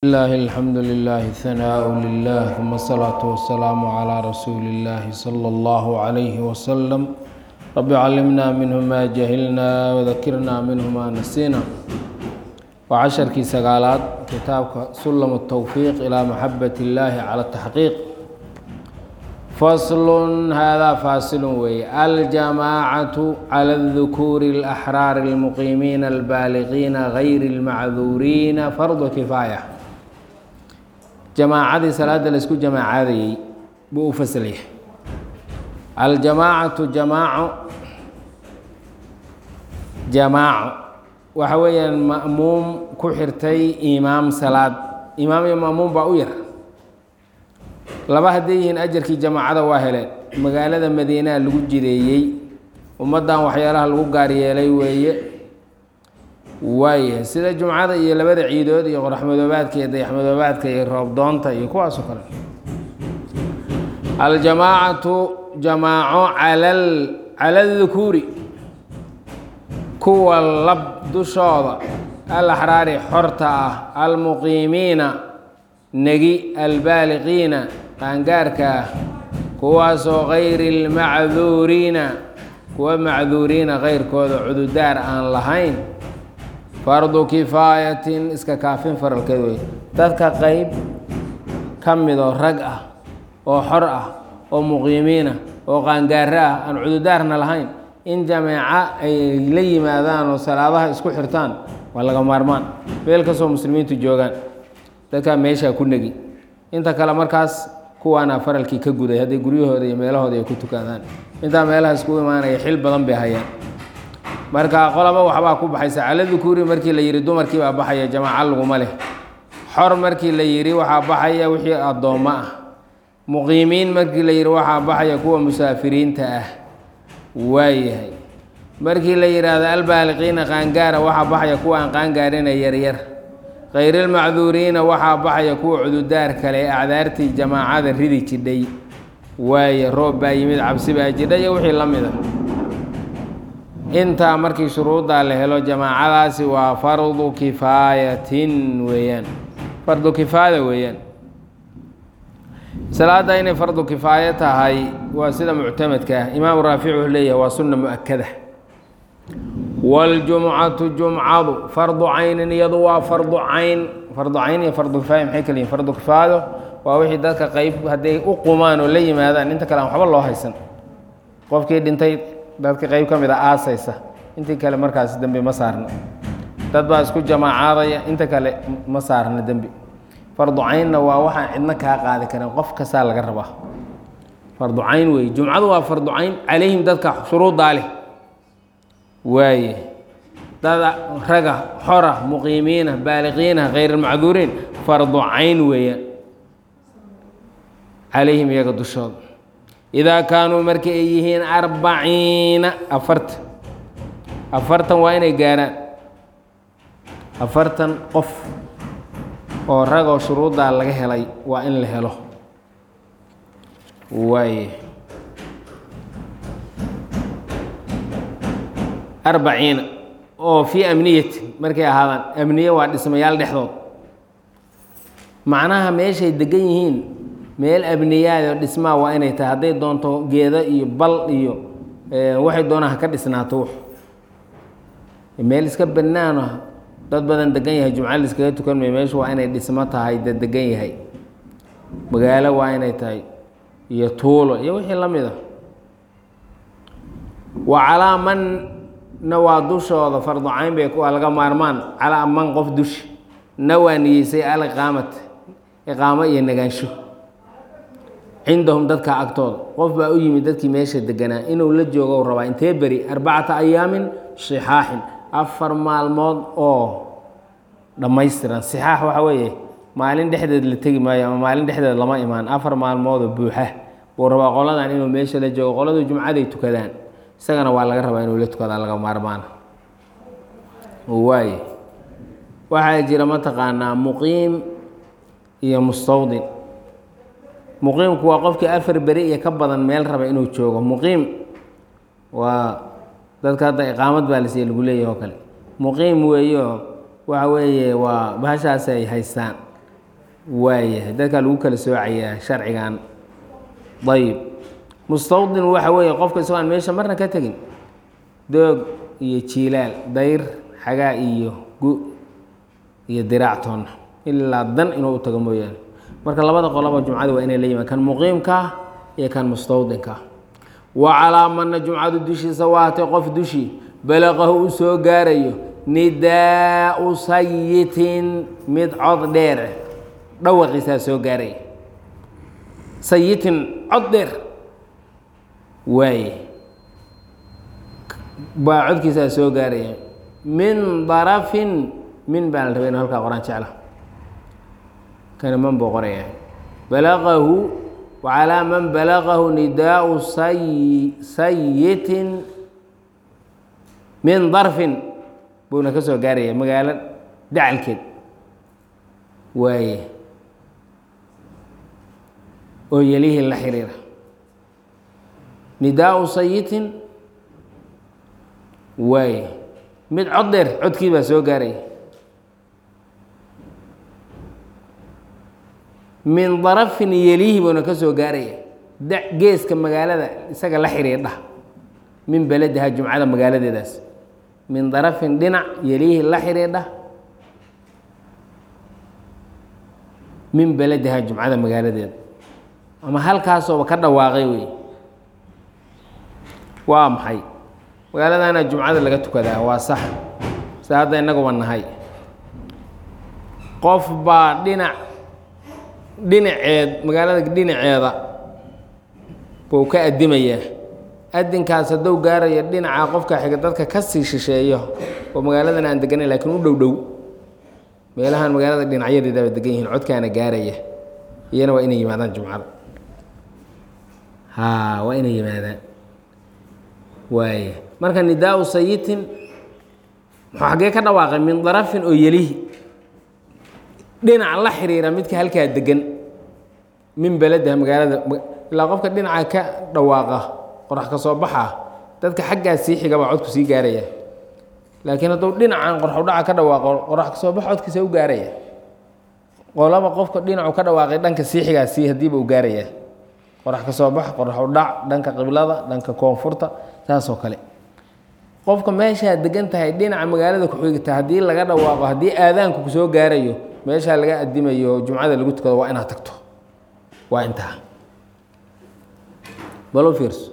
الله الحمد لله ثناء لله ثم الصلاة والسلام على رسول الله صلى الله عليه وسلم رب علمنا منه ما جهلنا وذكرنا منه ما نسينا وعشركii sagaalaad kitaabka سلم التوفيق إلى محبة الله على التحقيق فصل هذا فاصل wey الجماعة على الذكور الأحرار المقيمين البالغين غير المعذورين فرض كفاية جماacadii salaada laisku jamaacadayey buu u fasl yahay aljamaacaةu jamaaco jamaaco waxa weeyaan ma'muum ku xirtay imaam salaad imaam iyo ma'muum baa u yar laba hadday yihiin ajarkii jamaacada waa heleen magaalada madiinaa lagu jireeyey ummaddan waxyaalaha lagu gaar yeelay weeye waayahay sida jumcada iyo labada ciidood iyo qoraxmadoobaadka iyo dayaxmadoobaadka iyo roobdoonta iyo kuwaasoo kale aljamaacatu jamaaco calal cala adukuuri kuwa lab dushooda alaxraari xorta ah almuqiimiina negi albaaliqiina qaangaarka ah kuwaasoo gayri lmacduuriina kuwa macduuriina keyrkooda cududaar aan lahayn fardu kifaayatin iska kaafin faralkeed wey dadka qeyb ka midoo rag ah oo xor ah oo muqiimiina oo qaangaaro ah aan cududaarna lahayn in jameeco ay la yimaadaan oo salaadaha isku xirtaan waa laga maarmaan meel kastoo muslimiintu joogaan dadkaa meeshaa ku negi inta kale markaas kuwaana faralkii ka guday hadday guryahooda iyo meelahooda ay ku tukadaan intaa meelaha iskugu imaanaya xil badan bay hayaan marka qolaba waxbaa ku baxaysa cala dukuuri markii la yidhi dumarkii baa baxaya jamaaco laguma leh xor markii la yidhi waxaa baxaya wixii addoommo ah muqiimiin markii la yidhi waxaa baxaya kuwa musaafiriinta ah waayahay markii la yidhaahdo albaaliqiina qaangaara waxaa baxaya kuwa aan qaangaarina yaryar khayrilmacduuriina waxaa baxaya kuwa cududaar kale acdaartii jamaacada ridi jidhay waaye roob baa yimid cabsi baa jidha iyo wixii la mid a intaa markii shuruuddaa la helo jamaacadaasi waa fardu kifaayatin weeyaan fardu kifaaya weeyaan salaadda inay fardu kifaayo tahay waa sida muctamadka ah imaamu raafic wuxuu leeyahay waa sunna mu-akada waljumcatu jumcadu fardu caynin iyadu waa fardu cayn fardu cayn iyo fardu kifaaya maxay kala yihin fardu kifaayo waa wixii dadka qeyb hadday u qumaan oo la yimaadaan inta kale aan waxba loo haysan qofkii dhintay dadka qeyb ka mid a aasaysa intii kale markaas dembi ma saarna dad baa isku jamaacaadaya inta kale ma saarna dembi fardu caynna waa waxaan cidna kaa qaadi karin qof kastaa laga rabaa fardu cayn wey jumcadu waa fardu cayn calayhim dadka shuruuddaa leh waaye dada raga xora muqiimiina baaliqiina khayrulmacduuriin fardu cayn weeyaan calayhim iyaga dushooda idaa kaanuu markii ay yihiin arbaciina afartan afartan waa inay gaaraan afartan qof oo ragoo shuruuddaa laga helay waa in la helo waaye arbaciina oo fii amniyati markay ahaadaan amniye waa dhismayaal dhexdood macnaha meeshay degan yihiin meel abniyaado dhismaa waa inay tahay hadday doonto geeda iyo bal iyo waxay doonaan ha ka dhisnaato wux meel iska banaano dad badan degan yahay jumca laiskaga tukan may meeshu waa inay dhismo tahay dad degan yahay magaalo waa inay tahay iyo tuulo iyo wixii la mid a wa calaa manna waa dushooda fardu cayn bay waa laga maarmaan calaa man qof dushi na waa niyeysay aliqaamat iqaamo iyo nagaansho cindahum dadka agtooda qof baa u yimid dadkii meesha deganaa inuu la joogo rabaa intee beri arbacata ayaamin sixaaxin afar maalmood oo dhammaystiran sixaax waxa weeye maalin dhexdeed la tegi maayo ama maalin dhexdeed lama imaan afar maalmoodoo buuxa buu rabaa qoladan inuu meesha la joogo qoladu jumcaday tukadaan isagana waa laga rabaa inuu la tukadaa laga maarmaana waaye waxaa jira mataqaanaa muqiim iyo mustawdin muqiimku waa qofkii afar beri iyo ka badan meel raba inuu joogo muqiim waa dadka hadda iqaamad baa lasiiya lagu leeyahy oo kale muqiim weeyo waxa weeye waa bahashaas ay haystaan waayahay dadkaa lagu kala soocayaa sharcigan ayib mustawdin waxa weeye qofka isagoo aan meesha marna ka tegin doog iyo jiilaal dayr xagaa iyo gu iyo diraac toonna ilaa dan inuu u tago mooyaane marka labada qoloba jumcada waa inay la yimaan kan muqiimkaa iyo kan mustawdinkaa wa calaa mana jumcadu dushiisa waatay qof dushii balaqahu u soo gaarayo nidaau sayitin mid cod dheer dhawaqiisaa soo gaaraya sayitin cod dheer waaye baa codkiisaa soo gaaraya min darafin min baa la rabay inu halkaa qoraan jecla kana man buu qoraya balaqahu wacalaa man balaqahu nidaau say sayitin min darfin buuna ka soo gaaraya magaalo dacalkeed waaye oo yelihii la xiriira nidaau sayitin waaye mid cod dheer codkii baa soo gaaraya min darafin yelihi buuna ka soo gaaraya da geeska magaalada isaga la xiriirdha min belediha jumcada magaaladeedaas min darafin dhinac yelihi la xiriidha min belediha jumcada magaaladeeda ama halkaasooba ka dhawaaqay wey waa maxay magaaladana jumcada laga tukadaa waa sax se hadda innaguba nahay qof baa dhinac dhinaceed magaalada dhinaceeda buu ka addimayaa adinkaas hadduu gaaraya dhinaca qofka xiga dadka ka sii shisheeyo oo magaaladan aan deganayn laakiin u dhow dhow meelahan magaalada dhinacyadeedaba degan yihiin codkaana gaaraya iyana waa inay yimaadaan jumcada ha waa inay yimaadaan waaya marka nidaau sayitin muxuu xaggee ka dhawaaqay min darafin oo yelihi dhinac la xiriira midka halkaa degan min belediha magaalada ilaa qofka dhinaca ka dhawaaqa qorax ka soo baxa dadka xaggaa sii xiga baa codku sii gaaraya laakiin hadduu dhinacan qorxudhaca ka dhawaaqo qorax ka soo bax codkiisa u gaaraya qolaba qofka dhinacu ka dhawaaqay dhanka sii xigaa sii hadiiba u gaaraya qorax ka soo bax qoraxudhac dhanka qiblada dhanka koonfurta saasoo kale qofka meeshaa degan tahay dhinaca magaalada ku-xigta haddii laga dhawaaqo haddii aadaanku kusoo gaarayo meeshaa laga adimayo jumcada lagu tukado waa inaad tagto waa intaa balo fiirso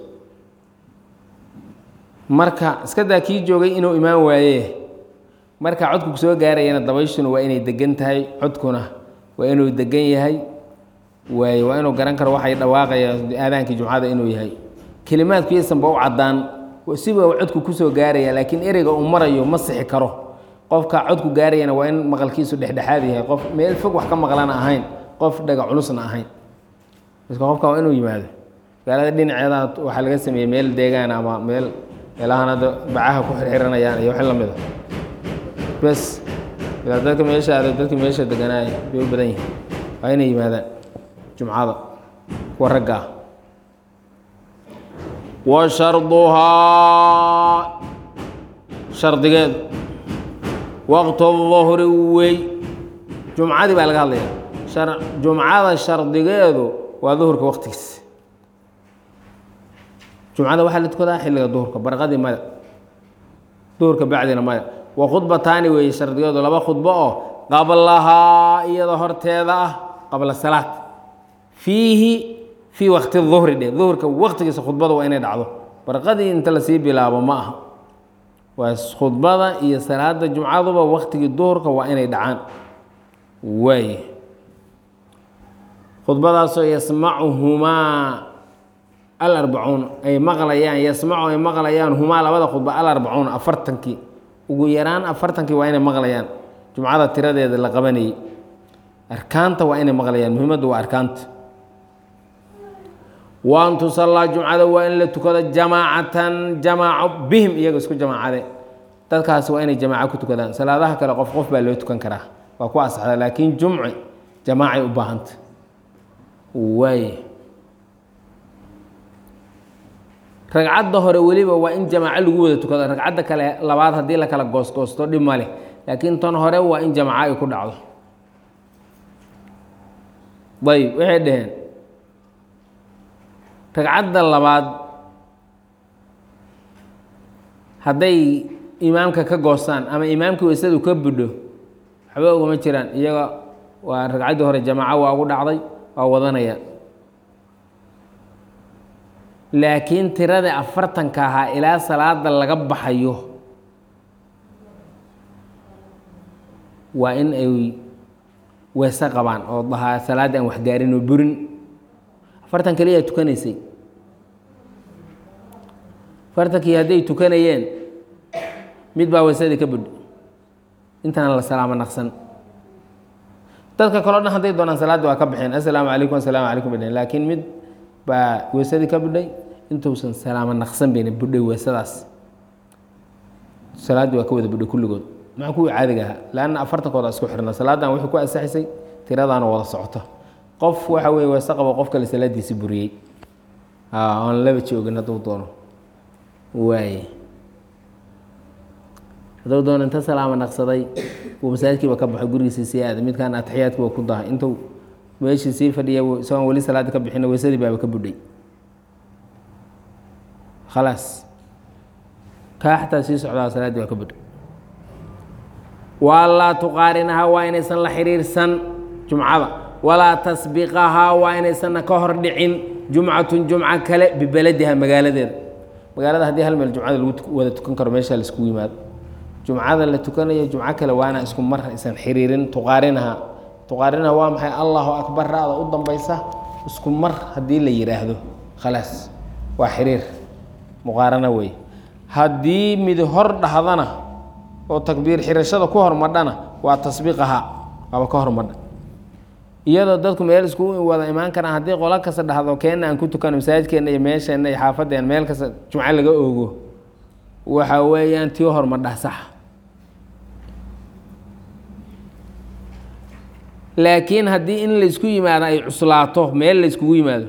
marka iska daa kii joogay inuu imaan waaye marka codku kusoo gaarayana dabayshuna waa inay degan tahay codkuna waa inuu degan yahay waaye waa inuu garan karo waxay dhawaaqayaan aadaankii jumcada inuu yahay kelimaadku yaysanba u caddaan siba codku kusoo gaaraya laakiin ereyga uu marayo ma sixi karo qofka codku gaarayana waa in maqalkiisu dhexdhexaad yahay qof meel fog wax ka maqlana ahayn qof dhaga culusna ahayn marka qofka waa inuu yimaado magaalada dhinaceeda waxaa laga sameeyey meel deegaan ama meel meelahan hadda bacaha ku xirxiranayaan iyo wixii lamid a bes ilaa dadka meesha aada dadka meesha deganaay bay u badan yihiin waa inay yimaadaan jumcada kuwa ragga ah wa sharduhaa shardigeedu waqtu duhri wey jumcadii baa laga hadlaya jumcada shardigeedu waa duhurka waqtigiis jumcada waxaa la tukadaa xilliga duhurka barqadii maya duhurka bacdina maya wa khudbataani weeye shardigeedu laba khudbo oo qablahaa iyada horteeda ah qabla salaad fiihi fii wakti duhri dhe duhurka waqtigiisa khudbada waa inay dhacdo barqadii inta lasii bilaabo ma aha waa khudbada iyo salaada jumcaduba waktigii duhurka waa inay dhacaan waaye khudbadaasoo yasmacuhumaa alarbacuun ay maqlayaan yasmacu ay maqlayaan humaa labada khudba alarbacuun afartankii ugu yaraan afartankii waa inay maqlayaan jumcada tiradeeda la qabanayay arkaanta waa inay maqlayaan muhimaddu waa arkaanta wa an tusallaa jumcada waa in la tukado jamaacatan jamaaco bihim iyaga isku jamaacade dadkaasi waa inay jamaaco ku tukadaan salaadaha kale qof qof baa loo tukan karaa waa ku asaxda laakiin jumci jamaacay u baahanta waay ragcadda hore weliba waa in jamaaco lagu wada tukado ragcadda kale labaad haddii la kala goosgoosto dhib ma leh laakiin tan hore waa in jamaaco ay ku dhacdo ayb waxay dhaheen ragcadda labaad hadday imaamka ka goostaan ama imaamkii waysadu ka budho waxba ugama jiraan iyaga waa ragcaddii hore jamaaco waa ugu dhacday waa wadanayaan laakiin tiradii afartanka ahaa ilaa salaada laga baxayo waa in ay weese qabaan oo dahaa salaadda aan waxgaarin oo burin afartan kaliyaa tukanaysay afartankii hadday tukanayeen mid baa weysadii ka budho intaana la salaamo naqsan dadka kaleo dhan hadday doonaan salaadda waa ka baxeen assalaamu calaykum assalaamu calaykum bay dhaheen laakiin mid baa weysadii ka budhay intuusan salaamo naqsan bayna budhay weysadaas salaaddii waa ka wada budhay kulligood maxaa kuwii caadiga ahaa leanna afartankooda isku xirna salaadan wixii ku asaxisay tiradaana wada socoto qof waxa weye weese qabo qof kale salaadiisi buriyey aan laba joogin hadduu doono waaye hadduu doono inta salaamo naqsaday uu masaajidkiiba ka baxo gurigiisii sii aaday midkaan atixiyaadkiiba ku dahay intuu meeshii sii fadhiya isagoon weli salaadda ka bixina weysadii baaba ka budhay khalaas kaa xataa sii socdaa salaaddii waa ka budhay walaa tuqaarinahaa waa inaysan la xiriirsan jumcada walaa tasbiqahaa waa inaysanna ka hor dhicin jumcatun jumco kale bibaladiha magaaladeeda magaalada haddii hal meel jumcada lagu wada tukan karo meesha laiskugu yimaado jumcada la tukanayo jumco kale waana isku mar aysan xiriirin tuqaarinaha tuqaarinaha waa maxay allahu akbar ra-da u dambaysa isku mar haddii la yidhaahdo khalaas waa xiriir muqaarano wey haddii mid hor dhahdana oo takbiir xirashada ku hormadhana waa tasbiiqaha waaba ka hormadha iyadoo dadku meel isku wada imaan karaan haddii qolo kasta dhahdo keenna aan ku tukano masaajidkeenna iyo meesheenna iyo xaafadeen meel kasta jumco laga oogo waxa weeyaan tii hormadhah sax laakiin haddii in laysku yimaado ay cuslaato meel layskugu yimaado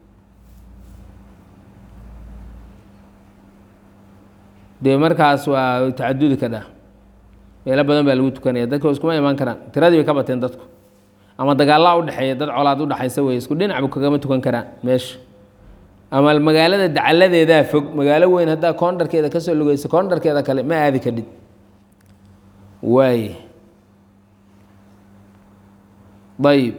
dee markaas waa tacadudi ka dhah meelo badan baa lagu tukanaya dadka iskuma imaan karaan tiradii bay ka bateen dadku ama dagaallaa udhexeeya dad colaad udhexaysa wey isku dhinacba kagama tukan karaan meesha ama magaalada dacaladeedaa fog magaalo weyn haddaa koondharkeeda kasoo lugeyso koondharkeeda kale ma aadi kadhid waay ayib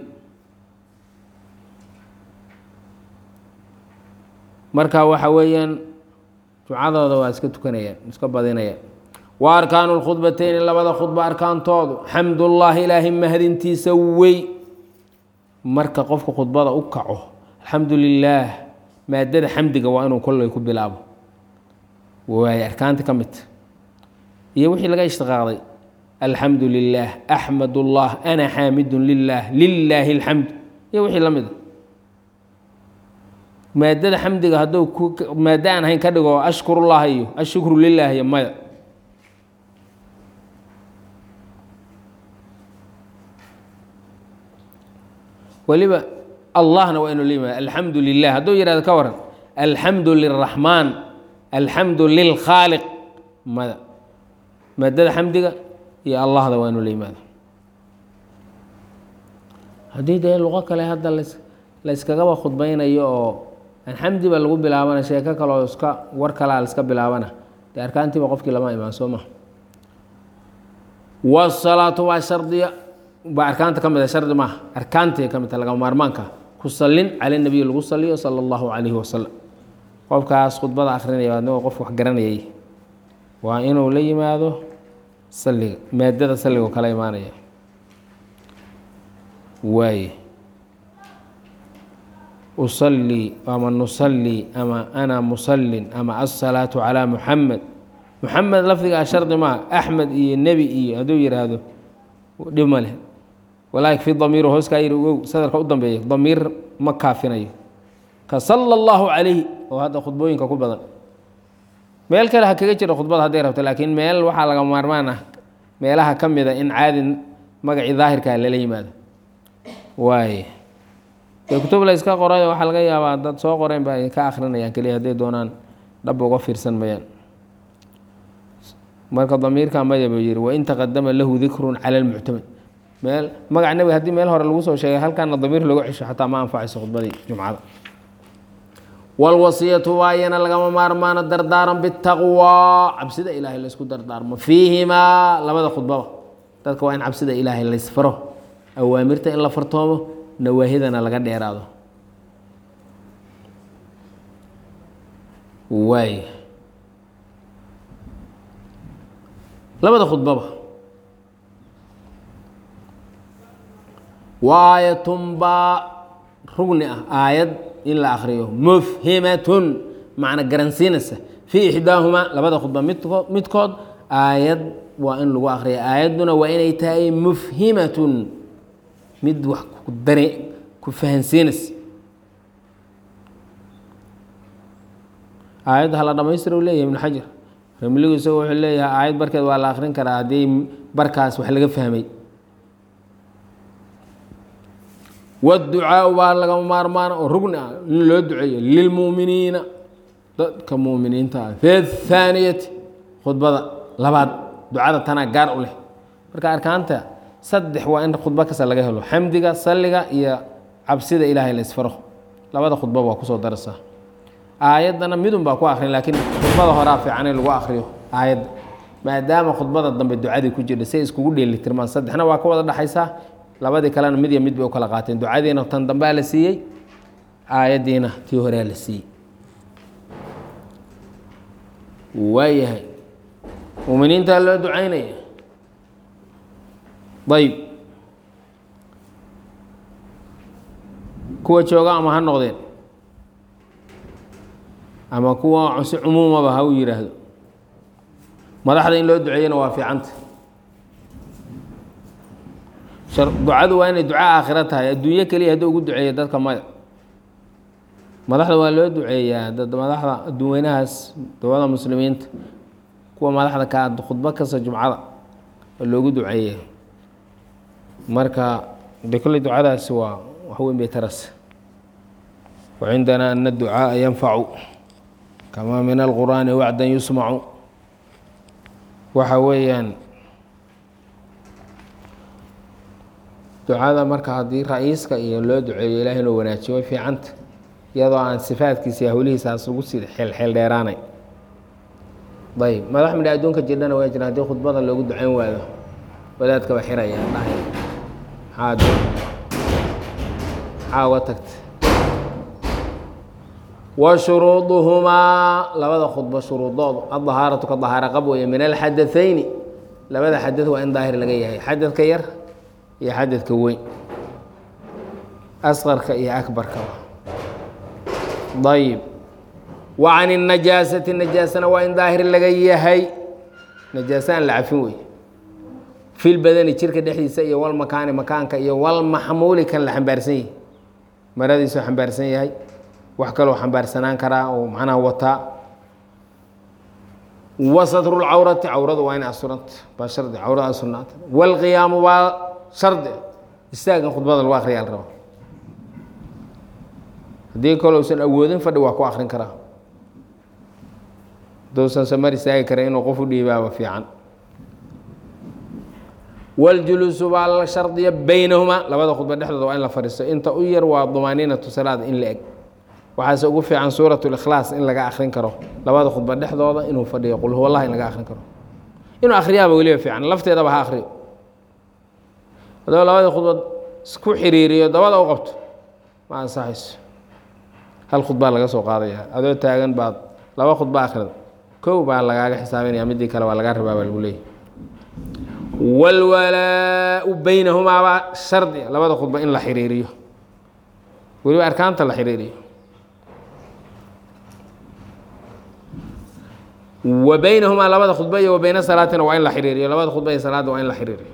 marka waxa weeyaan jumcadooda waa iska tukanayaan iska badinayaan wa arkaanu lkhudbateyni labada khudba arkaantoodu xamdullaahi ilaahay mahadintiisa wey marka qofka khudbada u kaco alxamdu lilaah maadada xamdiga waa inuu kolley ku bilaabo waay arkaanta ka midta iyo wixii laga ishtiqaaqday alxamdu lilaah axmad ullah ana xaamidun lilah lilaahi alxamd iyo wixii la mida maadada xamdiga hadduu maado aan ahayn ka dhigo ashkurullah iyo ashukru lilah iyo maya weliba allahna waa inuu la yimaado alxamdu lilah hadduu yihahdo ka waran alxamdu liraxmaan alxamdu lilkhaaliq mada maadada xamdiga iyo allahda waa inuu la yimaado haddii dee luqo kale hadda las layskagaba khudbaynayo oo alxamdi ba lagu bilaabana sheeko kaleoo iska war kalaa laiska bilaabana dee arkaantiiba qofkii lama imaan soo maha wasalaatu waa shardiya baa arkaanta ka mid a shardi maaha arkaantay ka mid taha lagama maarmaanka ku sallin cala nabiy lagu saliyo sala allahu calayhi wasalam qofkaas khudbada akrinaya adnagoo qof wax garanayay waa inuu la yimaado saliga maadada salligoo kala imaanaya waaye usalii ama nusalii ama ana musallin ama asalaatu calaa muxamed muxamed lafdigaa shardi maa axmed iyo nebi iyo hadduu yidhaahdo dhib ma leh walaa yakfi damiiru hooskaa yiri ogow sadarka u dambeeya damiir ma kaafinayo ka sala allahu calayhi oo hadda khudbooyinka ku badan meel kale ha kaga jiro khudbada hadday rabto laakiin meel waxaa laga maarmaan ah meelaha ka mida in caadi magacii daahirkaa lala yimaado waaye dee kutub la yska qoray waxaa laga yaabaa dad soo qoreen ba ay ka akrinayaan keliya hadday doonaan dhab uga fiirsan mayaan marka damiirka maya buu yihi wain taqadama lahu dikrun cala lmuctamad meel magaca nebiga haddii meel hore lagu soo sheegay halkaana damiir looga cesho xataa ma anfacayso khudbadii jumcada wاlwasiyatu waayana lagama maarmaano dardaaran bitaqwaa cabsida ilaahay laysku dardaarmo fiihimaa labada khudbaba dadka waa in cabsida ilaahay laysfaro awaamirta in la fartoomo nawaahidana laga dheeraado waay labada khudbaba waayatunbaa rugni ah aayad in la akriyo mufhimatun macna garansiinaysa fii ixdaahumaa labada khudba midkood midkood aayad waa in lagu akriya aayadduna waa inay tahay mufhimatun mid wax ku dare ku fahansiinaysa aayadda hala dhamaystira u leeyahay ibnu xajar ramligu isago wuxuu leeyahay aayad barkeed waa la akrin karaa haddii barkaas wax laga fahmay wاducaaءu baa lagama maarmaana oo rugni ah in loo duceeyo lilmuuminiina dadka muuminiinta ah fi اthaaniyati khudbada labaad ducada tanaa gaar u leh marka arkaanta saddex waa in khudbo kasta laga helo xamdiga saliga iyo cabsida ilaahay la isfaro labada khudbaba waa kusoo daraysaa aayaddana midun baa ku akrin laakiin khudbada horaa fiican in lagu akriyo aayadda maadaama khudbada dambe ducadii ku jirta say iskugu dheelitirmaan saddexna waa ka wada dhexaysaa labadii kalena mid iyo mid bay u kala qaateen ducadiina tan dambea la siiyey aayaddiina tii horea la siiyey waayahay muuminiintaa loo ducaynaya ayb kuwa jooga ama ha noqdeen ama kuwa si cumuumaba ha u yidhaahdo madaxda in loo duceeyana waa fiicanta ducadu waa inay duco aakhiro tahay adduunyo keliya haddii ugu duceeya dadka maya madaxda waa loo duceeyaa dad madaxda adduunweynahaas dowlada muslimiinta kuwa madaxda ka khudbo kasta jumcada oo loogu duceeya marka de kolley ducadaasi waa wax weyn bay taras wacindana ana ducaaءa yanfacu kamaa min alqur'aani wacdan yusmacu waxa weeyaan ducada marka haddii ra-iiska iyo loo duceeyo ilaah inuu wanaajiyo way fiicanta iyadoo aan sifaadkiisa iyo hawlihiisaas ugu sii xeelxeel dheeraanay ayb madax midha adduunka jirdhana waa jira haddii khudbada loogu ducayn waado wadaadkaba xiraya dhahay maxaa maxaa uga tagta wa shuruuduhumaa labada khudbo shuruudoodu adahaaratu ka dahaara qab weeye min alxadathayni labada xadad waa in daahir laga yahay xadadka yar iyo xadadka weyn asqarka iyo akbarkaba ayib wa can الnajaasati najaasana waa in daahir laga yahay najaasa aan la cafin wey fi lbadani jirka dhexdiisa iyo walmakaani makaanka iyo walmaxmuuli kan la xambaarsan yahay maradiisuu xambaarsan yahay wax kaloo xambaarsanaan karaa oo macnaha wataa wa satru lcawrati cawradu waa inay asuranta baa shardi cawrada asurnaata wاlqiyaamu waa shardi istaagan khudbada lagu akriya la raba haddii kale usan awoodin fadhi waa ku akrin karaa hadousan samar istaagi kara inuu qof u dhiibaaba fiican waljuluusu baa la shardiya baynahumaa labada khudba dhexdooda waa in la fadhiisto inta u yar waa dumaaniinatu salaada in la eg waxaase ugu fiican suurat likhlaas in laga akrin karo labada khudba dhexdooda inuu fadhiyo qul huwa allah in laga akrin karo inuu akriyaaba weliba fiican lafteedaba ha akriyo haddaba labada khudbad isku xiriiriyo dabada u qabto ma ansaxayso hal khudbaa laga soo qaadaya adoo taagan baad laba khudba akhrida kow baa lagaaga xisaabinaya midii kale waa lagaa rabaa baa lagu leeyahy wاlwalaau baynahumaabaa shardi labada khudba in la xiriiriyo weliba arkaanta la xiriiriyo wa baynahumaa labada khudba iyo wa bayna salaatina waa in la xiriiriyo labada khudba iyo salaadda waa in la xiriiriyo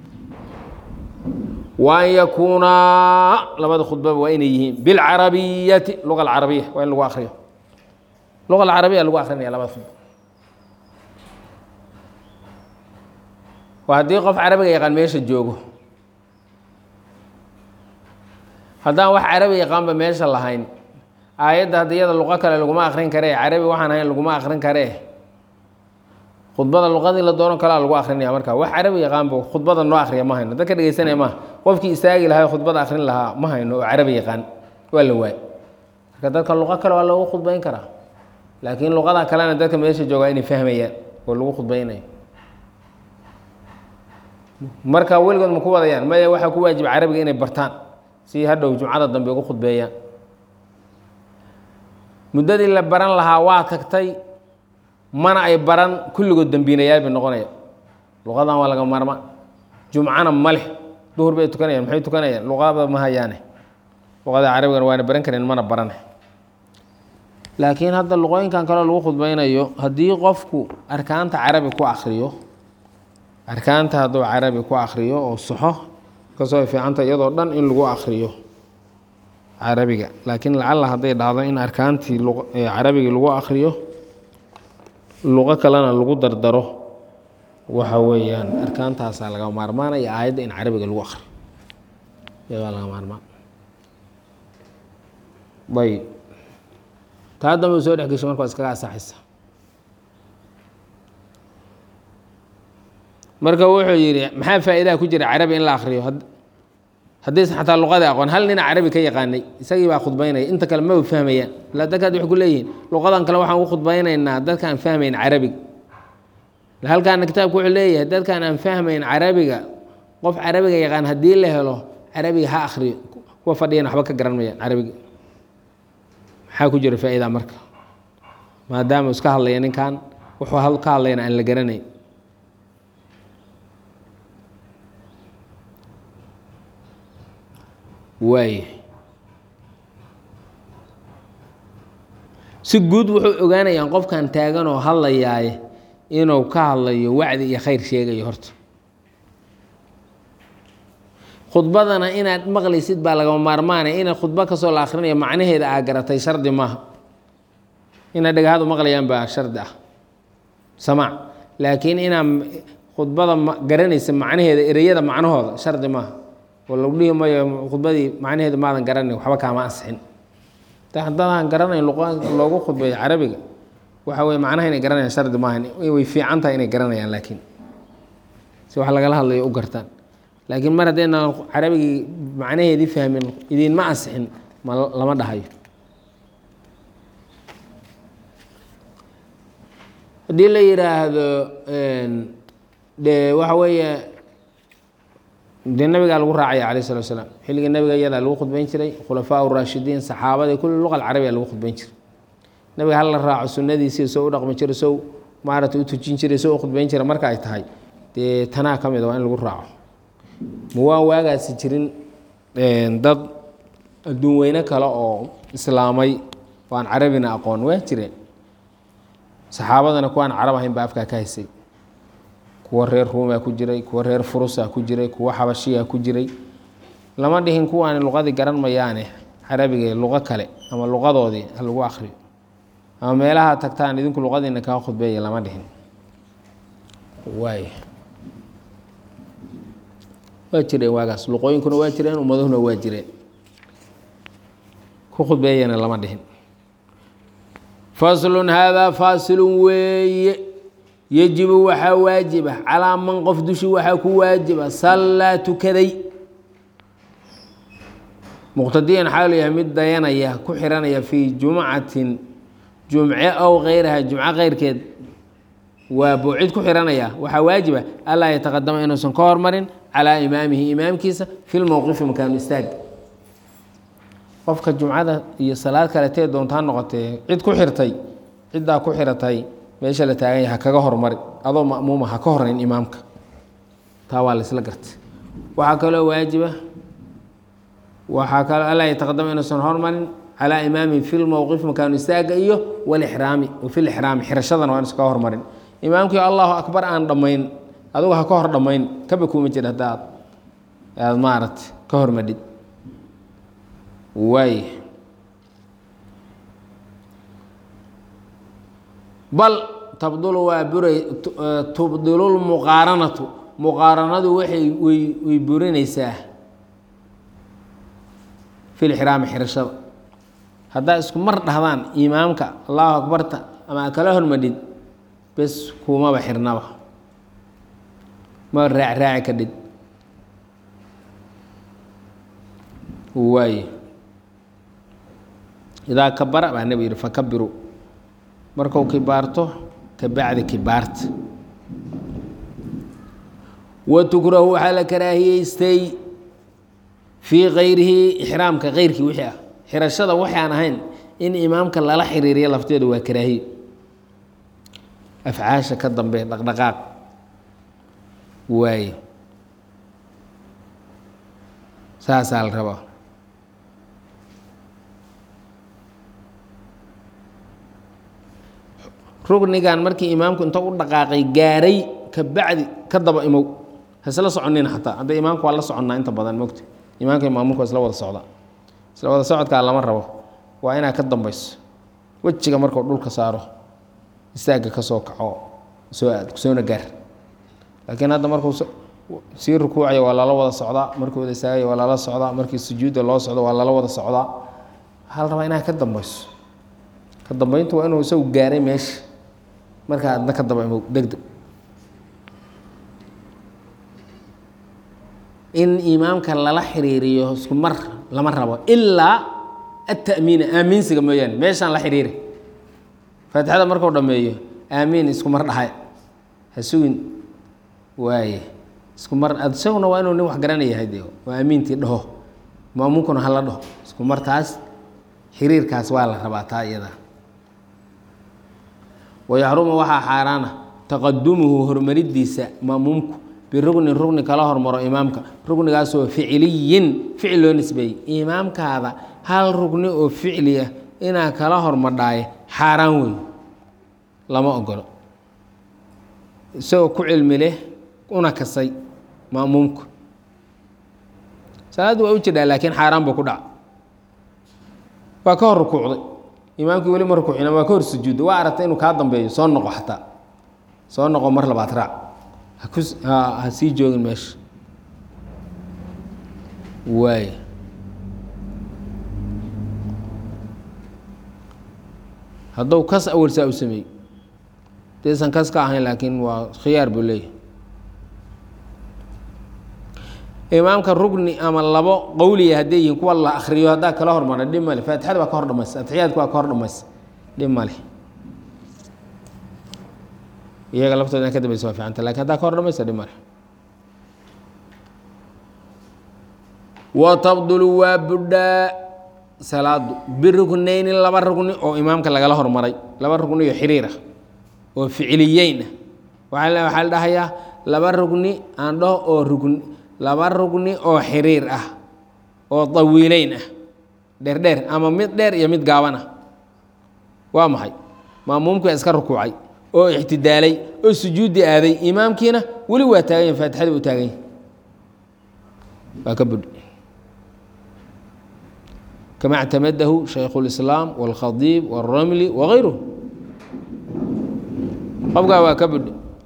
wa an yakuunaa labada khudbaba waa inay yihiin bilcarabiyati luga alcarabiya waa in lagu akriyo luga alcarabiya lagu akrinaya labada khudba waa haddii qof carabiga yaqaan meesha joogo haddaan wax carabi yaqaanba meesha lahayn aayadda hadda iyada luqo kale laguma akrin karee carabi waxaan ahayn laguma akrin karee khudbada luqadii la doono kalaa lagu akrinaya marka wax carabi yaqaanba khudbada noo akriya ma hayno dadka dhegeysanaya maaha qofkii istaagi lahaa khudbada akrin lahaa ma hayno oo carabi yaqaan waa la waay marka dadka luqo kale waa loogu khudbayn karaa laakiin luqada kalena dadka meesha joogaa inay fahmayaan oo lagu khudbaynayo marka weligood ma ku wadayaan maya waxaa ku waajiba carabiga inay bartaan si hadhow jumcada dambe ugu khudbeeyaan muddadii la baran lahaa waa tagtay mana ay baran kulligood dembiinayaal bay noqonaya luqadan waa laga maarma jumcana ma leh duhur bay tukanayaan maxay tukanayaan luqada ma hayaane luqada carabigana waana baran kareen mana barane laakiin hadda luqooyinkan kaleo lagu khudbaynayo haddii qofku arkaanta carabi ku akriyo arkaanta hadduu carabi ku akriyo oo saxo kasoo ay fiicanta iyadoo dhan in lagu akriyo carabiga laakiin lacalla hadday dhacdo in arkaantii carabigii lagu akriyo luqo kalena lagu dardaro waxa weeyaan arkaantaasaa laga maarmaanaya aayadda in carabiga lagu akriyo iyagaa laga maarmaan ayb taa dambe soo dhex gesho marka waa iskaga asaxaysa marka wuxuu yidhi maxaa faa'iidaha ku jira carabi in la akriyo haddaysan xataa luqadii aqoon hal nina carabi ka yaqaanay isagii baa khudbaynaya inta kale maba fahmayaan ilaa dadkaad waxay ku leeyihiin luqadan kale waxaan u khudbaynaynaa dadkaan fahmayn carabiga halkaana kitaabku wuxuu leeyahay dadkaan aan fahmayn carabiga qof carabiga yaqaan haddii la helo carabiga ha akriyo kuwa fadhiyan waxba ka garan mayaan carabiga maxaa ku jira faa'iida marka maadaama iska hadlaya ninkan wuxuu ka hadlayna aan la garanayn waaya si guud wuxuu ogaanayaan qofkan taagan oo hadlayaaye inuu ka hadlayo wacdi iyo khayr sheegayo horta khudbadana inaad maqlaysid baa lagama maarmaanaya inaad khudbo kasoo la akhrinayo macnaheeda aa garatay shardi maaha inaad dhegahadu maqlayaan baa shardi ah samaac laakiin inaad khudbada garanaysa macnaheeda ereyada macnahooda shardi maaha oo lagu dhihi mayo khudbadii macnaheedu maadan garanayn waxba kaama ansixin haddadaan garanayn loogu khudbeeyo carabiga waxa weye macnaha inay garanayaan shardi maahan way fiican tahay inay garanayaan laakiin si wax lagala hadlayo u gartaan laakiin mar haddaynaan carabigii macnaheedii fahmin idinma ansixin ma lama dhahayo haddii la yidhaahdo de waxa weeye dee nabigaa lagu raacaya alayh salatu salaam xilligii nabiga iyadaa lagu khudbayn jiray khulafaa raashidiin saxaabadii kulli luqa alcarabiya lagu khudbayn jiray nabiga hal la raaco sunadiisii soo u dhaqmi jiray sow maarata u tujin jiray soo u khudbayn jiray marka ay tahay dee tanaa ka mid a waa in lagu raaco ma waan waagaasi jirin dad adduun weyne kale oo islaamay oo aan carabina aqoon waa jireen saxaabadana kuwaan carab ahayn baa afkaa ka haysay kuwa reer ruumaa ku jiray kuwa reer furusa ku jiray kuwa xabashiya ku jiray lama dhihin kuwaani luqadii garan mayaane carabiga luqo kale ama luqadoodii ha lagu akriyo ama meelaha tagtaan idinku luqadiina kaa khudbeeya lama dhihin waay waa jireen waagaas luqooyinkuna waa jireen ummaduhuna waa jireen ku khudbeeyana lama dhihin faslun haadaa faasilun weeye yejibu waxaa waajiba calaa man qof dushi waxaa ku waajiba sallaa tukaday muqtadiyan xaalu yahay mid dayanaya ku xiranaya fii jumcatin jumce ow kayraha jumco keyrkeed waa buucid ku xiranaya waxaa waajiba allaa yataqadama inuusan ka hormarin calaa imaamihi imaamkiisa fi lmowqifi makaanu istaag qofka jumcada iyo salaad kaletee doontaa noqotee cid ku xirtay ciddaa ku xiratay meesha la taagan yahay ha kaga hormari adoo ma'muuma ha ka horayn imaamka taa waa laysla gartay waxaa kaloo waajiba waxaa kaloo allaa yataqadama inuusan hormarin calaa imaamihi fi lmowqif makaanu istaaga iyo walixraami wafi lixraami xirashadana waa inuusan kaga hormarin imaamkii allahu akbar aan dhammayn adugu ha ka hor dhammayn kaba kuuma jira haddaad aad maaragta ka hormadhid waay bal tabdulu waa buray tubdilu lmuqaaranatu muqaaranadu waxay way way burinaysaa fi lixraami xirashada haddaa isku mar dhahdaan imaamka allahu akbarta ama a kala hormadhid bes kumaba xirnaba ma raac raaci ka dhid waaye idaa kabara baa nebi yihi fakabiru markuu kibaarto ka bacdi kibaarta wa tukrahu waxaa la karaahiyeystay fii kayrihi ixraamka keyrkii wixii ah xirashada waxaan ahayn in imaamka lala xiriiriyo lafteedu waa karaahiyo afcaasha ka dambe dhaqdhaqaaq waaye saasaa la rabaa rugnigan markii imaamku inta u dhaqaaqay gaaray ka bacdi ka daba imow hasla soconina xataa hadda imaamku waa la soconnaa inta badan mogta imaamka iyo maamulka waa isla wada socda isla wada socodkaa lama rabo waa inaad ka dambayso wejiga markuu dhulka saaro istaagga ka soo kaco soo aad soona gaar laakiin hadda markuu sii rukuucayo waa lala wada socdaa markuu wada istaagayo waa lala socdaa markii sujuudda loo socdo waa lala wada socdaa waxaa la rabaa inaad ka dambayso ka dambayntu waa inuu isagu gaaray meesha markaa adna ka daba imow degdeg in imaamka lala xiriiriyo isku mar lama rabo ilaa ata'miina aamiinsiga mooyaane meeshaan la xiriiri faatixada markuu dhammeeyo aamiin isku mar dhahay ha sugin waaye isku mar isaguna waa inuu nin wax garanayahay dee waa aamiintii dhaho maamuunkuna hala dhaho isku mar taas xiriirkaas waa la rabaa taa iyada wayaxrumu waxaa xaaraana taqadumuhu hormaridiisa maamuumku birugnin rugni kala hormaro imaamka rugnigaasoo ficiliyin ficil loo nisbeeyey imaamkaada hal rugni oo ficli ah inaa kala hormadhaaye xaaraan wey lama ogolo isagoo ku cilmi leh una kasay maamuumku salaaddu waa u jidhaa laakiin xaaraan buu ku dhaca waa ka hor rukuucday imaamkii weli ma rukuucina waa ka hor sujuudda waa aragtay inuu kaa dambeeyo soo noqo xataa soo noqo mar labaad raac haku ha sii joogin meesha waay hadduu kas awalsaa u sameeyey daysan kas ka ahayn laakiin waa khiyaar buu leeyahay imaamka rugni ama labo qowliya hadday yihiin kuwa la akriyo haddaa kala hormara dhib male faatixada baa ka hor dhamaysa atixiyaadka waa ka hor dhamaysa dhib male iyaga laftooda in ka dambaysa waa fiicanta lakin haddaa ka hor dhamaysa dhib male wa tabdulu waa budhaa salaadu biruknayni laba rugni oo imaamka lagala hormaray laba rugni oo xiriir ah oo ficiliyeyn ah waaa waxaa la dhahayaa laba rugni aan dhaho oo rugni laba rugni oo xiriir ah oo dawiileyn ah dheerdheer ama mid dheer iyo mid gaaban ah waa maxay maamuumkii iska rukuucay oo ixtidaalay oo sujuudi aaday imaamkiina weli waa taagan yahy faatixada u taagan yahy waa ka budh kama اctamadahu shaykhu اlislaam wاlkhadiib wاlramli wagayruh qofkaa waa ka budh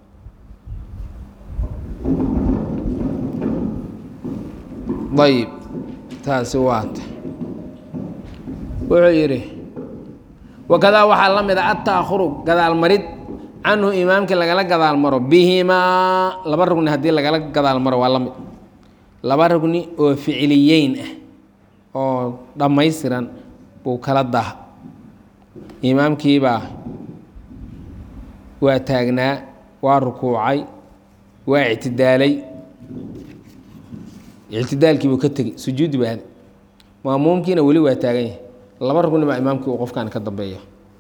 ayib taasi waata wuxuu yidhi wakadaa waxaa la mid a ataakhuru gadaal marid canhu imaamkii lagala gadaal maro bihimaa laba rugni haddii lagala gadaal maro waa la mid laba rugni oo ficiliyeyn ah oo dhammaystiran buu kala daha imaamkiibaa waa taagnaa waa rukuucay waa ictidaalay ictidaalkiibuu ka tegey sujuudi baa aaday maamuumkiina weli waa taagan yahay laba rugni baa imaamkii uu qofkan ka dambeeya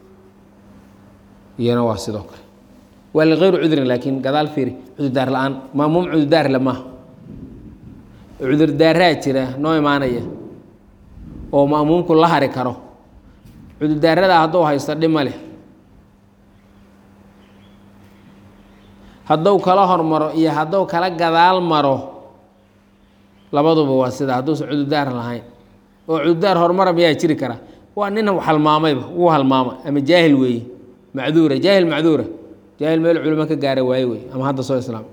iyana waa sidoo kale waa likayru cudrin laakiin gadaal fiiri cudurdaar la-aan maamuum cudurdaar le maaha cudurdaaraa jira noo imaanaya oo maamuumku la hari karo cudurdaaradaa hadduu haysto dhima leh hadduu kala hormaro iyo hadduu kala gadaal maro labaduba waa sida hadduusan cudurdaar lahayn oo cudurdaar horumara miyaa jiri kara waa nin halmaamayba wuu halmaama ama jaahil weeye macduura jaahil macduura jaahil meel culimo ka gaara waaye wey ama hadda soo islaam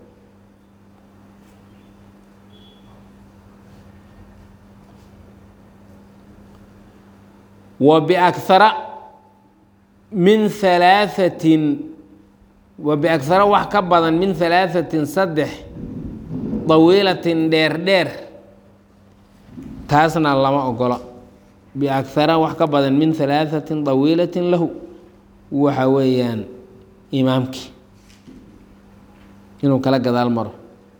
wa biakara min halaaثatin wa biakhara wax ka badan min halaahatin saddex dawiilatin dheer dheer taasna lama ogola biakhara wax ka badan min halaahatin dawiilatin lahu waxa weeyaan imaamkii inuu kala gadaal maro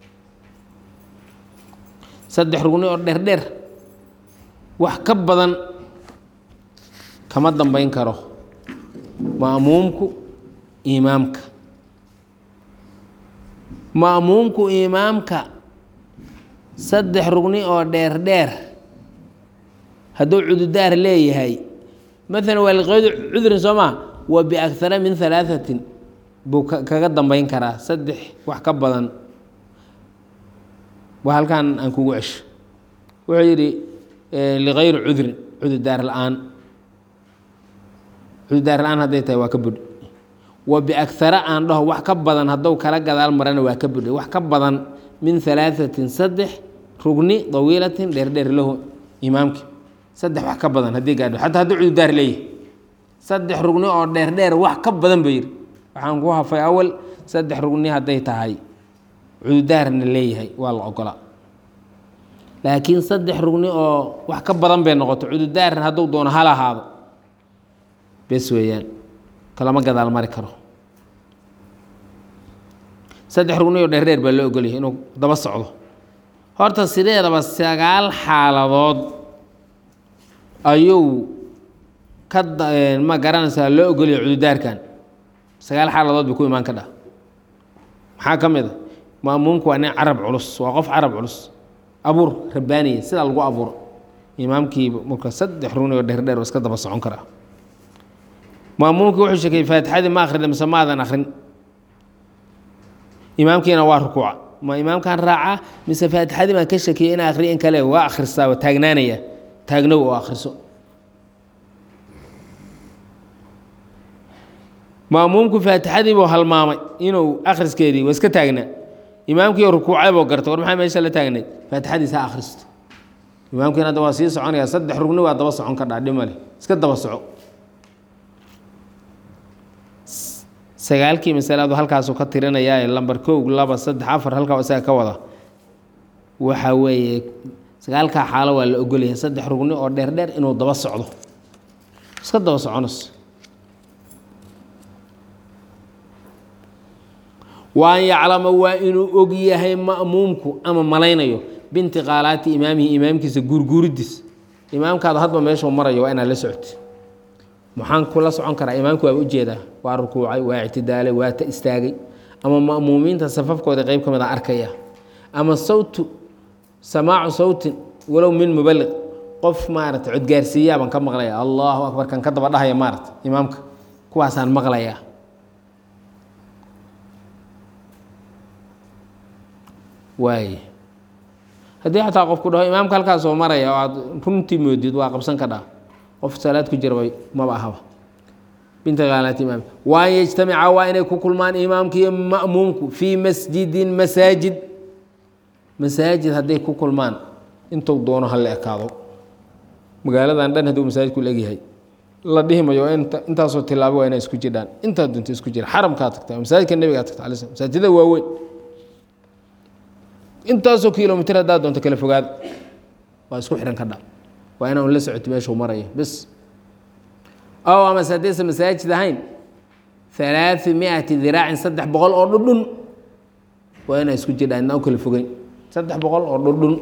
saddex rugni oo dheer dheer wax ka badan kama dambeyn karo ma'muumku imaamka ma'muumku imaamka saddex rugni oo dheer dheer hadduu cududaar leeyahay maalan waa liqeedu cudurin soo maa wa biakhara min halaahatin buu kaga dambeyn karaa saddex wax ka badan waa halkan aan kugu cesho wuxuu yidhi ligayri cudrin cududaar la-aan cududaar la-aan hadday tahay waa ka budhi wa biakhara aan dhaho wax ka badan hadduu kala gadaal marana waa ka budhay wax ka badan min halaahatin saddex rugni dawiilatin dheerdheer lahu imaamki saddex wax ka badan haddii gaadho xataa hadduu cududaar leeyahay saddex rugni oo dheerdheer wax ka badan ba yidhi waxaan ku hafay awal saddex rugni hadday tahay cududaarna leeyahay waa la ogolaa laakiin saddex rugni oo wax ka badan bay noqoto cududaarna hadduu doono hal ahaado bes weeyaan kalama gadaal mari karo saddex rugni oo dheerdheer baa loo ogolyahay inuu daba socdo horta sideedaba sagaal xaaladood ayuu ka ma garanaysaa loo ogolyahay cududaarkan sagaal xaaladood bay ku imaan ka dhah maxaa ka mid a maamuumku waa nin carab culus waa qof carab culus abuur rabbaaniya sidaa lagu abuuro imaamkii marka saddex rugni oo dheerdheer waa iska daba socon karaa maamuumkii wuxuu sheekayey faatixadii ma akhrida mise maadan akhrin imaamkiina waa rukuuca ma imaamkan raacaa mise faatixadii baan ka shakiyey inaa akhriya in kale waa akhristaa waa taagnaanaya taagnow oo akhriso maamuumku faatixadii buu halmaamay inuu akhriskeedii waa iska taagnaa imaamkii rukuucay buu gartay war maxaa meesha la taagnayd faatixadiisa ha akhristo imaamkiina hadda waa sii soconaya saddex rugni waa daba socon kadhaa dhimale iska daba soco sagaalkii masalaadu halkaasuu ka tirinayaa lamber kow laba saddex afar halkaa isaga ka wada waxa weeye sagaalkaa xaalo waa la ogolyahay saddex rugni oo dheer dheer inuu daba socdo iska daba soconays wa an yaclama waa inuu og yahay ma'muumku ama malaynayo bintiqaalaati imaamihi imaamkiisa guurguuridiis imaamkaada hadba meeshuu marayo waa inaad la socoti maxaan kula socon karaa imaamku waaba ujeedaa waa rukuucay waa ictidaalay waa ta istaagay ama ma'muumiinta safafkooda qeyb ka mid a arkaya ama sawtu samaacu sawtin walow min mubaliq qof maarata codgaarsiiyaabaan ka maqlaya allahu akbar kan ka daba dhahaya maarata imaamka kuwaasaan maqlayaa waay haddii xataa qofku dhaho imaamka halkaas oo maraya oo aad runtii moodid waa qabsan ka dhaa qof salaad ku jiraba maba ahaba bintiqaalaati imaam waa an yajtamica waa inay ku kulmaan imaamka iyo ma'muumku fii masjidin masaajid masaajid hadday ku kulmaan intuu doono ha la ekaado magaaladan dhan hadduu masaajidku la egyahay la dhihi mayo intaasoo tilaabo waa inay isku jirdhaan intaa dunta isku jira xaramkaa tagta masaajidka nebigaa tagta alay slam masaajidada waaweyn intaasoo kilomitr haddaa doonto kala fogaada waa isku xidhan ka dha waa inaan la socoti meeshuu marayo bis ow amase haddaysan masaajid ahayn halaai miati diraacin saddex boqol oo dhudhun waa inaa isku jirdhaan inaan u kala fogeyn saddex boqol oo dhudhun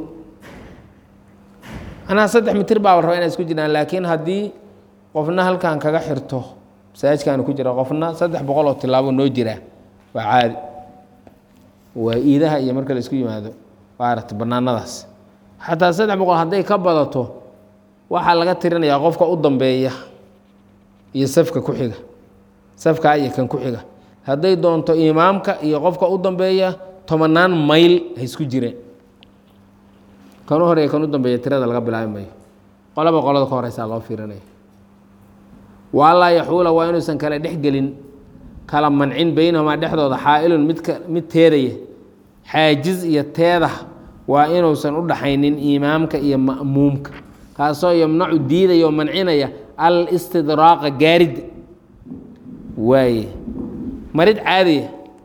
anaa saddex mitir baa la rabaa inaa isku jiraan laakiin haddii qofna halkan kaga xirto masaajidkaana ku jira qofna saddex boqol oo tilaabo noo jiraa waa caadi waa iidaha iyo marka la isku yimaado maarata banaanadaas xataa saddex boqol hadday ka badato waxaa laga tirinayaa qofka u dambeeya iyo safka ku xiga safkaa iyo kan ku xiga hadday doonto imaamka iyo qofka u dambeeya tobanaan mayl ha isku jireen kan u horeeya kan u dambeeya tirada laga bilaabi mayo qolaba qolada ka horeysaa loo fiirinaya waalaa yaxuula waa inuusan kala dhex gelin kala mancin beynahumaa dhexdooda xaa-ilun midka mid teedaya xaajiz iyo teedah waa inuusan u dhaxaynin imaamka iyo ma'muumka kaasoo yamnacu diidaya oo mancinaya al istidraaqa gaaridda waaye marid caadiya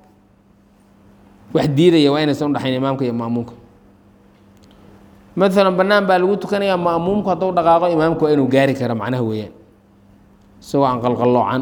wax diidaya waa inaysan udhaxayn imaamka iyo ma'muumka maalan bannaan baa lagu tukanayaa ma'muumku hadduu dhaqaaqo imaamku waa inuu gaari kara macnaha weeyaan isagoo aan qalqalloocan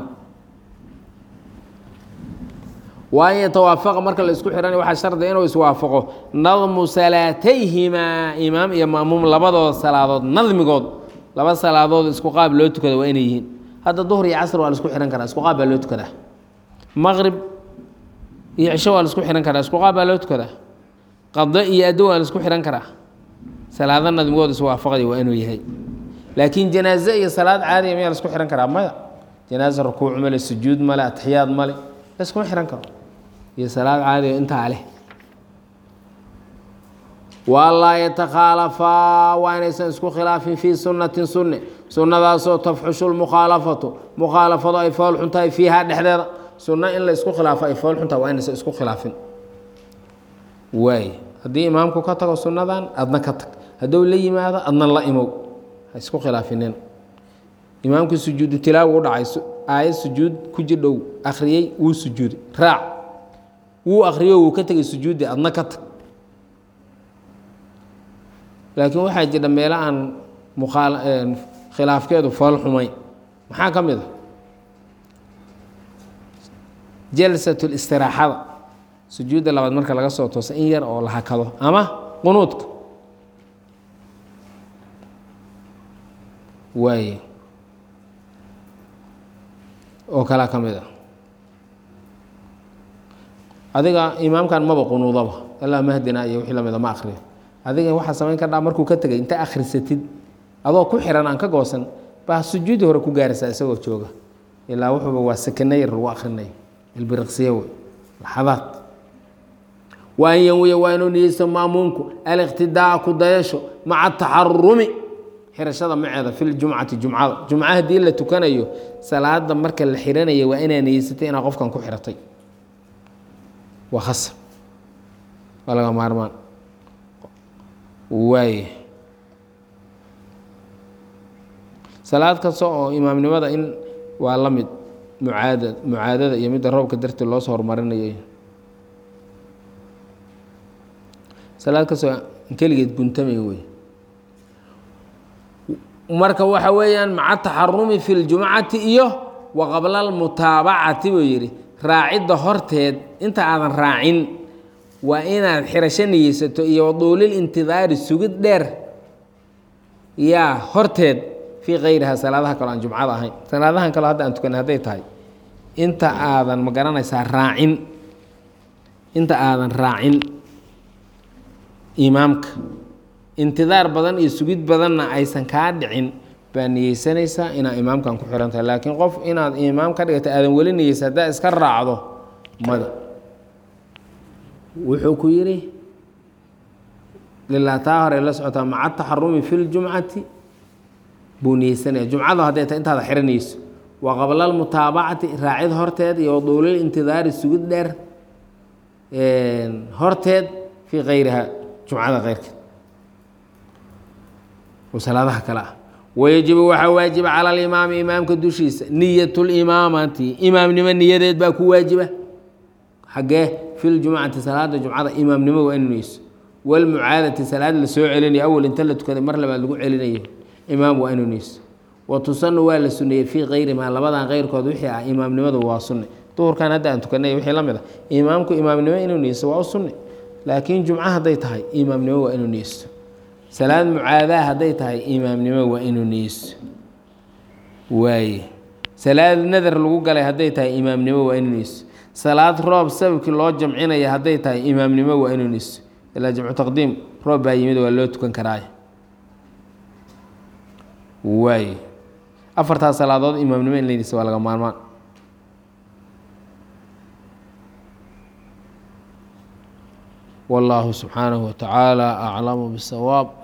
waa an yatawaafaqa marka la isku xihanay waxaa shardiga inuu iswaafaqo nadmu salaatayhimaa imaam iyo ma'muum labadooda salaadood nadmigood laba salaadood isku qaab loo tukada waa inay yihiin hadda duhr iyo casr waa la isku xihan karaa isku qaab baa loo tukadaa maqrib iyo cisho waa la isku xihan karaa isku qaab baa loo tukadaa qado iyo addo waa la isku xihan karaa salaado nadmigood iswaafaqday waa inuu yahay laakiin janaaze iyo salaad caadiya miyaa la isku xihan karaa maya janaaze rukuuc male sujuud male atixiyaad male la iskuma xihan karo iyo salaad caadiya intaa leh walaa yatakhaalafaa waa inaysan isku khilaafin fii sunnatin sunne sunnadaasoo tafxushu lmukhaalafatu mukhaalafadu ay fool xun tahay fiihaa dhexdeeda sunno in la isku khilaafo ay fool xun tahay waa inaysan isku khilaafin waay haddii imaamku ka tago sunnadan adna ka tag hadduu la yimaado adna la imow ha isku khilaafinen imaamkii sujuudu tilaawa u dhacay aayad sujuud ku jirdhow akhriyey wuu sujuuday raac wuu akhriyo wuu ka tegay sujuuddi adna ka tag laakiin waxaa jira meelo aan muaal khilaafkeedu fool xumayn maxaa ka mid a jalsat listiraaxada sujuudda labaad marka laga soo toosa in yar oo la hakado ama qunuudka waaye oo kalaa ka mid a adiga imaamkan maba qunuudaba ilaa mahdina iyo wixii lamida ma akriyo adiga waxaa samayn kardhaa markuu ka tegay inta akhrisatid adoo ku xiran aan ka goosan baa sujuudi hore ku gaaraysaa isagoo jooga ilaa wuxuuba waa sakana yar lagu akhrinayo ilbiriqsiye wey laxadaad waa an yanwiya waa inuu niyeysto ma'muumku aliqtidaa ku dayasho maca taxarumi xirashada maceeda fi ljumcati jumcada jumca haddii la tukanayo salaada marka la xiranaya waa inaa niyeysatay inaa qofkan ku xiratay waa khasab waa laga maarmaan waaye salaad kasta oo imaamnimada in waa la mid mucaada mucaadada iyo midda roobka darteed loo soo horumarinayo salaad kastoo keligeed guntamay wey marka waxa weeyaan maca taxarumi fi ljumcati iyo wa qabla almutaabacati buu yidhi raacidda horteed inta aadan raacin waa inaad xirasho niyeysato iyo waduulil intidaari sugid dheer yaa horteed fii kayriha salaadaha kaloo aan jumcada ahayn salaadahan kaloo hadda aan tukanay hadday tahay inta aadan ma garanaysaa raacin inta aadan raacin imaamka intidaar badan iyo sugid badanna aysan kaa dhicin baa niyeysanaysaa inaad imaamkan ku xihan tahay laakiin qof inaad imaam ka dhigata aadan weli niyeysa haddaa iska raacdo mada wuxuu ku yidhi lilaa taa hore la socotaa maca taxarumi fi ljumcati buu niyeysanaya jumcadu hadday tahay intaada xiranayso wa qabla almutaabacati raacid horteed iyo waduulil intidaari sugid dheer horteed fii kayriha jumcada keyrkeed oo salaadaha kale ah wayajibu waxaa waajiba cala alimaami imaamka dushiisa niyat limaamati imaamnimo niyadeed baa ku waajiba xagee fi ljumcati salaada jumcada imaamnimo waa inu niyeyso walmucaadati salaad la soo celinayo awal inta la tukaday mar labaad lagu celinayo imaam waa inuu niyeyso wa tusanu waa la suneeyey fii kayrimaa labadan keyrkood wixii ah imaamnimadu waa sunne duhurkan hadda aan tukanay wixii la mid a imaamku imaamnimo inuu niyeyso waa u sunne laakiin jumco hadday tahay imaamnimo waa inuu niyeysto salaad mucaadaa hadday tahay imaamnimo waa inuu niyeysto waaye salaad nadar lagu galay hadday tahay imaamnimo waa inuu niyeysto salaad roob sababkii loo jamcinaya hadday tahay imaamnimo waa inuu niyeysto ilaa jamcu taqdiim roob baa yimid waa loo tukan karaay waaye afartaas salaadood imaamnimo in la niyeysto waa laga maarmaan والله سبحانه وتعالى أعلم بالصواب